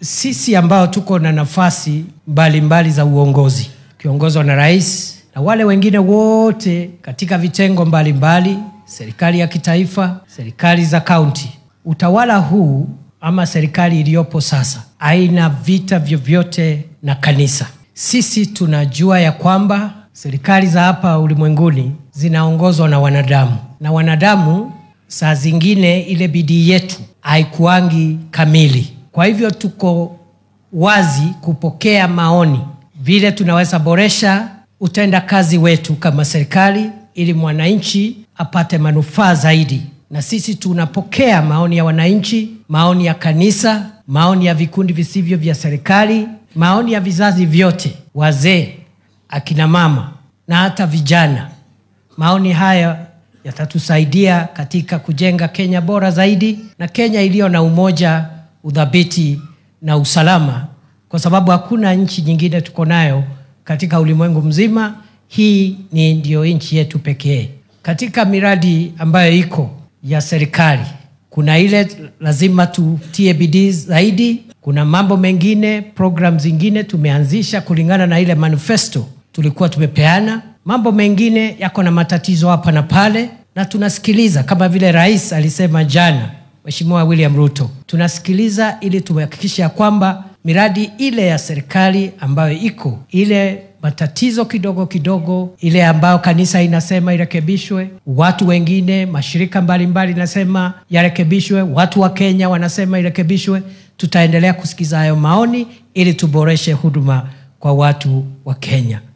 sisi ambao tuko na nafasi mbalimbali mbali za uongozi ukiongozwa na rais na wale wengine wote katika vitengo mbalimbali mbali, serikali ya kitaifa, serikali za kaunti, utawala huu ama serikali iliyopo sasa haina vita vyovyote na kanisa. Sisi tunajua ya kwamba serikali za hapa ulimwenguni zinaongozwa na wanadamu, na wanadamu saa zingine ile bidii yetu haikuangi kamili. Kwa hivyo tuko wazi kupokea maoni vile tunaweza boresha utenda kazi wetu kama serikali ili mwananchi apate manufaa zaidi. Na sisi tunapokea maoni ya wananchi, maoni ya kanisa, maoni ya vikundi visivyo vya serikali, maoni ya vizazi vyote, wazee, akina mama na hata vijana. Maoni haya yatatusaidia katika kujenga Kenya bora zaidi na Kenya iliyo na umoja, udhabiti na usalama, kwa sababu hakuna nchi nyingine tuko nayo katika ulimwengu mzima. Hii ni ndio nchi yetu pekee. Katika miradi ambayo iko ya serikali, kuna ile lazima tutie bidii zaidi. Kuna mambo mengine, program zingine tumeanzisha kulingana na ile manifesto tulikuwa tumepeana. Mambo mengine yako na matatizo hapa na pale, na tunasikiliza kama vile rais alisema jana, Mheshimiwa William Ruto, tunasikiliza ili tuhakikisha kwamba miradi ile ya serikali ambayo iko ile matatizo kidogo kidogo, ile ambayo kanisa inasema irekebishwe, watu wengine, mashirika mbalimbali inasema yarekebishwe, watu wa Kenya wanasema irekebishwe. Tutaendelea kusikiza hayo maoni ili tuboreshe huduma kwa watu wa Kenya.